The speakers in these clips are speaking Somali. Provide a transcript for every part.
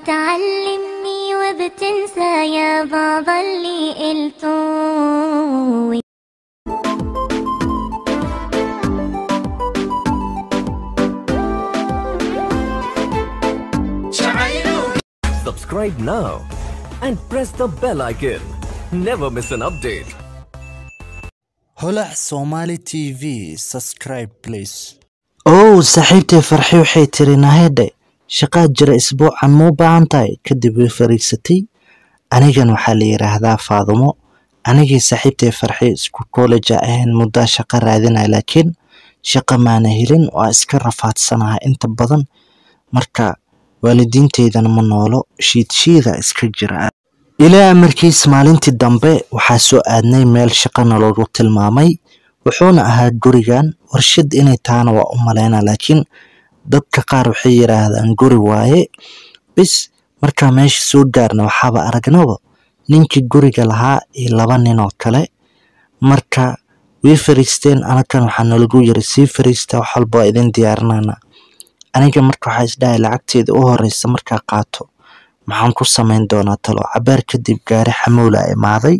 تعلمني وبتنسى يا بعض اللي قلته Subscribe now and press the bell icon. Never miss an update. holac somali t v subscribe please ow saaxiibtay farxi waxay tiri nahedhe shaqaad jira isbuucan muu baahan tahay kadib way fariigsatay anigan waxaa la yidhaahdaa faadumo anigii saaxiibtay farxi isku kolleja ahayn muddaa shaqo raadinaya laakiin shaqo maana helin waa iska rafaadsanaha inta badan marka waalidiinteydana ma noolo shiidshiida iska jira ilaa amarkiis maalintii dambe waxaa soo aadnay meel shaqana loogu tilmaamay wuxuuna ahaa gurigan warshad inay tahana waa u maleyna laakiin dadka qaar waxay yidhaahdaan guri waaye bis markaa meesha soo gaarna waxaaba aragnaba ninkii guriga lahaa iyo laba nin oo kale marka way fariisteen anakan waxaa nalagu yiri sii fariista wax walba waa idin diyaarinana aniga marka waxaa isdhahay lacagteeda u horeysa markaa qaato maxaan ku samayn doonaa talo cabaar kadib gaari xamuula imaaday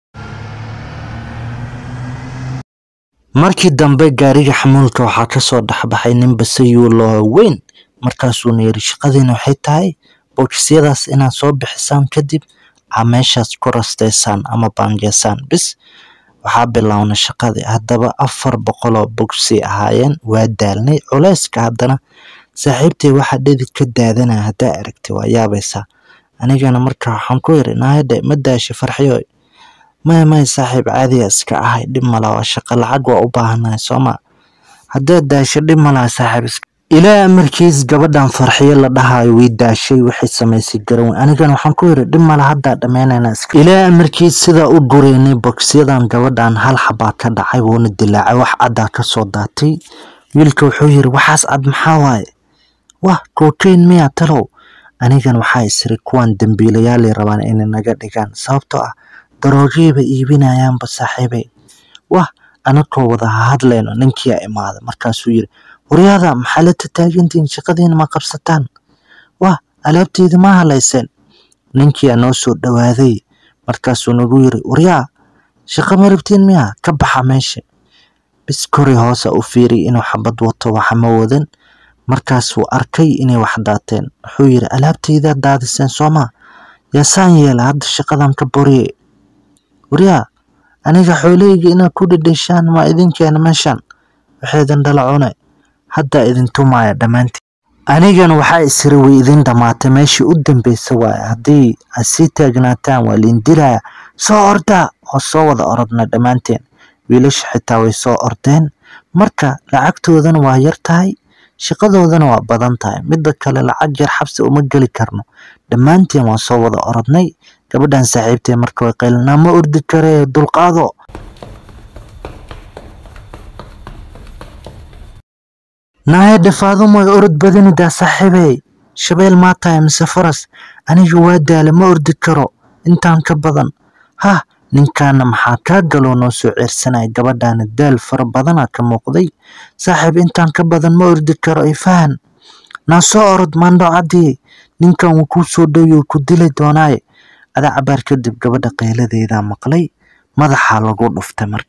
markii dambe gaariga xamuulka waxaa kasoo dhexbaxay nin basayuuloo weyn markaasuuna yiri shaqadiina waxay tahay bookisyadaas inaad soo bixisaan kadib aa meeshaas ku rasteysaan ama baangeysaan bis waxaa bilowna shaqadii haddaba afar boqoloo bogsay ahaayeen waa daalnay culeyska haddana saaxiibtay waxaa dhedid ka daadanaya haddaa aragtay waa yaabaysaa anigana marka waxaan ku yiri naahadhe ma daasha farxiyo maya maya saaxiib caadiya iska ahay dhib mala waa shaqo lacag waa u baahanahay sooma haddaad daasho dhib malaha saaxiib ilaa amarkiis gabadhan farxiyo la dhahayo way daashay waxay samaysay garan anigana waxaan ku yiri dhib mala haddaa dhammeynayna ilaa amarkiis sidaa u gureynay bogsyadan gabadhan hal xabaa ka dhacay wuuna dilaacay wax caddaa kasoo daatay wiilka wuxuu yiri waxaas cad maxaa waaye wah kokayn miya talow anigan waxaa isiri kuwan dembiilayaalay rabaan inay naga dhigaan sababtoo ah daroogiiba iibinayaanba saaxiibay wah anakoo wada hadlayno ninkiia imaada markaasuu yiri waryaada maxaa la tataagantihiin shaqadiina ma qabsataan wah alaabteeda ma halayseen ninkiia noo soo dhowaaday markaasuu nagu yiri waryaa shaqo ma rabtiin miya ka baxa meesha bis kori hoosa u fiiriy inuu xabad wato waxa ma wadan markaasuu arkay inay wax daateen wuxuu yiri alaabteydaa daadiseen soomaa yaasaan yeela hadda shaqadan ka boriye waryaa aniga xoolahayga inaad ku dhidhishaan ma idinkeena meeshan waxaydan dhala cune haddaa idin tumaaya dhammaantiin anigana waxaa isiri way idin dhammaatay meeshii u dambeysa waaye haddii aad sii taagnaataan waa liin dilaya soo ordaa oo soo wada orodna dhammaanteen wiilasha xitaa way soo ordeen marka lacagtoodana waa yar tahay shaqadoodana waa badan tahay midda kale lacag yar xabsi uma geli karno dhammaanteen waan soo wada orodnay gabadhan saaxiibtee marka way qaylinaa ma ordi karee dulqaado naaya dhafaadumo way orod badanidaa saaxiibey shabeel maa tahay mise faras aniga waa daala ma ordi karo intaan ka badan hah ninkaana maxaa kaa galoo noo soo ceersanaya gabadhaana daal fara badana ka muuqday saaxiib intaan ka badan ma ordi karo ifahan naa soo orod maandho caddii ninkan wuu kuu soo dhowyo ku dili doonaaye adaa cabaar kadib gabadha qayladeedaa maqlay madaxaa lagu dhuftay marka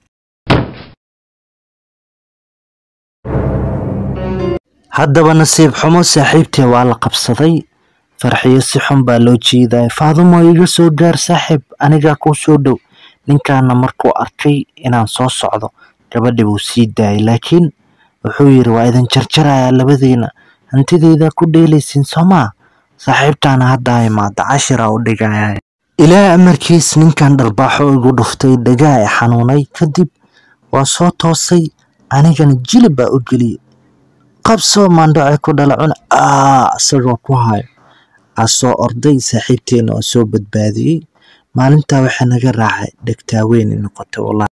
haddaba nasiib xumo saaxiibtee waa la qabsaday farxiyo si xun baa loo jiidaya faadumo iga soo gaar saaxiib anigaa kuu soo dhow ninkaana markuu arkay inaan soo socdo gabadhi wuu sii daayay laakiin wuxuu yiri waa idin jarjarayaa labadiina hantideydaa ku dheelaysiin soomaa saaxiibtaana haddaa imaada cashiraa u dhigaya ilaa amarkiis ninkan dharbaaxo igu dhuftay dhagaa i xanuunay kadib waa soo toosay anigana jilib baa u geliyey qabsoo maandhocee ku dhala cuna aa isagoo ku hayo aa soo orday saaxiibteena oo soo badbaadiyey maalintaa waxaa naga raacay dhegtaaweyn noqotay wallahi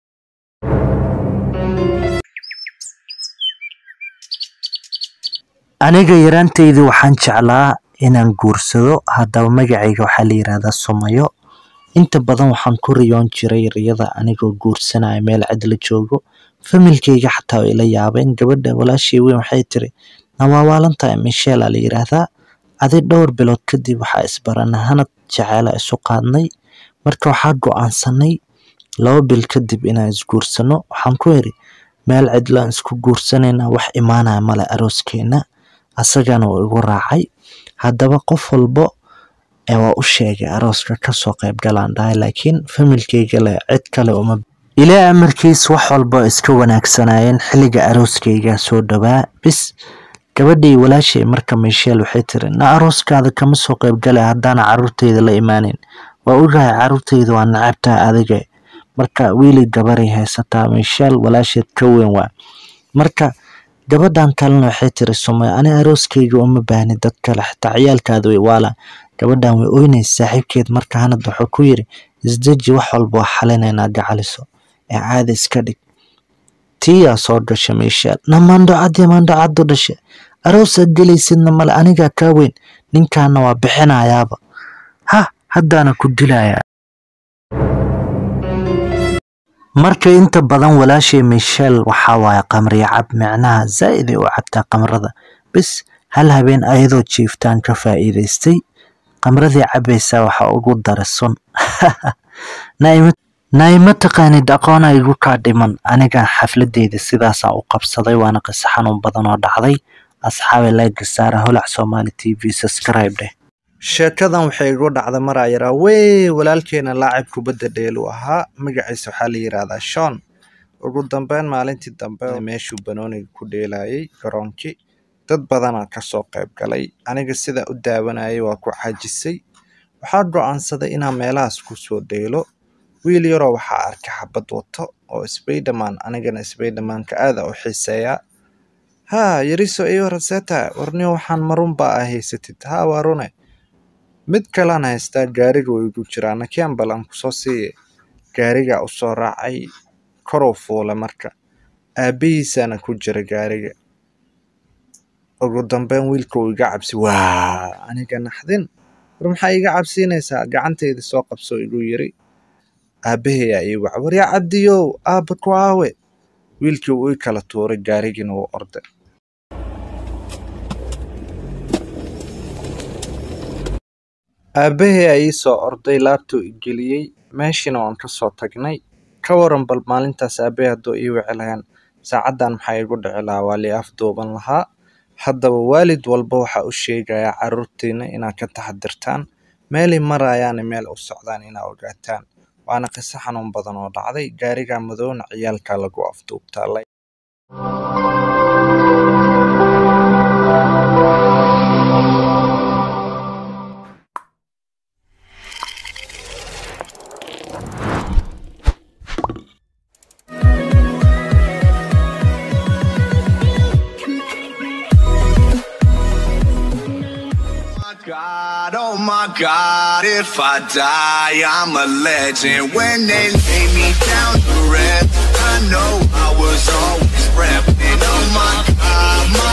aniga yaraanteydii waxaan jeclaa inaan guursado haddaba magacayga waxaa la yidhaahdaa sumayo inta badan waxaan ku riyoon jiray riyada anigoo guursanaya meel cidla joogo familkeyga xataa way la yaabeen gabadha walaashey weyn waxay tiri nawaa waalantahay michela la yidhaahdaa adi dhowr bilood kadib waxaa isbaranay hanad jeceela isu qaadnay marka waxaa go-aansanay laba bil kadib inaan isguursano waxaan ku iri meel cidlaan isku guursanayna wax imaanaya male arooskeena asagana uu igu raacay haddaba qof walbo ee waa u sheegay arooska kasoo qayb galaan dhahay laakiin familkeyga leh cid kale uma ilaa amarkiis wax walba iska wanaagsanayeen xilliga arooskeyga soo dhowaa bis gabadhii walaashay marka michel waxay tiri na arooskaada kama soo qayb galay haddaana caruurteyda la imaaneyn waa ogahay caruurteyda waa nacabtaa adiga marka wiili gabaray haysataa michel walaasheed ka weyn waa marka gabadhan kalena waxay tiri sumay ani arooskeyga uma baahni dad kale xitaa ciyaalkaada way waala gabadhan way oynaysa saaxiibkeed marka hanad wuxuu ku yiri isdeji wax walba waa xalinaynaa gacaliso ee caada iska dhig tiyaa soo gasha michel na mandhocadii mandhocadu dhashe aroosaad gelaysidna male anigaa kaa weyn ninkaana waa bixinayaaba ha haddaana ku dilayaa marka inta badan walaashay michel waxaa waaye qamriya cab micnaha zaa'id ay u cabtaa qamrada bis hal habeen ayadoo jiiftaan ka faa'iidaystay qamradii cabaysaa waxaa ugu dara sun naima taqaanid aqoona igu kaa dhiman aniga xafladeyda sidaasaan u qabsaday waana qiso xanuun badan oo dhacday asxaabi layga saara holac somali t v subscribe dheh sheekadan waxay igu dhacda maraa yaraa wey walaalkeena laacib kubadda dheelu ahaa magaciisa waxaa la yidhaahdaa shon ugu dambeyn maalintii dambe meeshuu banooniga ku dheelayay garoonkii dad badanaa kasoo qayb galay aniga sidaa u daawanayay waa ku xajisay waxaa go-aansaday inaan meelahaas kusoo dheelo wiil yaroo waxaa arkay xabad wato oo sbayderman anigana sbaydermanka aada u xiiseeyaa haa yariso iyo raseta warniyo waxaan marun baa ah haysatid haa waa rune mid kalaan haystaa gaariga way igu jiraa nakian balan kusoo siiye gaarigaa usoo raacay koruu fuula marka aabihiisaana ku jira gaariga ugu dambeyn wiilka uu iga cabsi waa aniga naxdin war maxaa iga cabsiinaysaa gacanteyda soo qabsoo igu yiri aabaheyaa ii waca waryaa cabdiyow aaba ku aawe wiilkii uu ii kala tuuray gaarigiina wuu orday aabahey aa ii soo orday laabtuu igeliyey meeshiina waan ka soo tagnay ka waran bal maalintaas aabbahe hadduu ii wici lahayn saacaddan maxaa igu dhici lahaa waa lii afduuban lahaa haddaba waalid walba waxaa u sheegayaa carruurtiina inaad ka taxadirtaan meelay marayaana meel u socdaan inaa ogaataan waana qiso xanuun badan oo dhacday gaariga madowna ciyaalkaa lagu afduubtaa God, oh my God, if I die, I'm a legend. When they lay me down to rest, I know I was always repping. Oh my God, my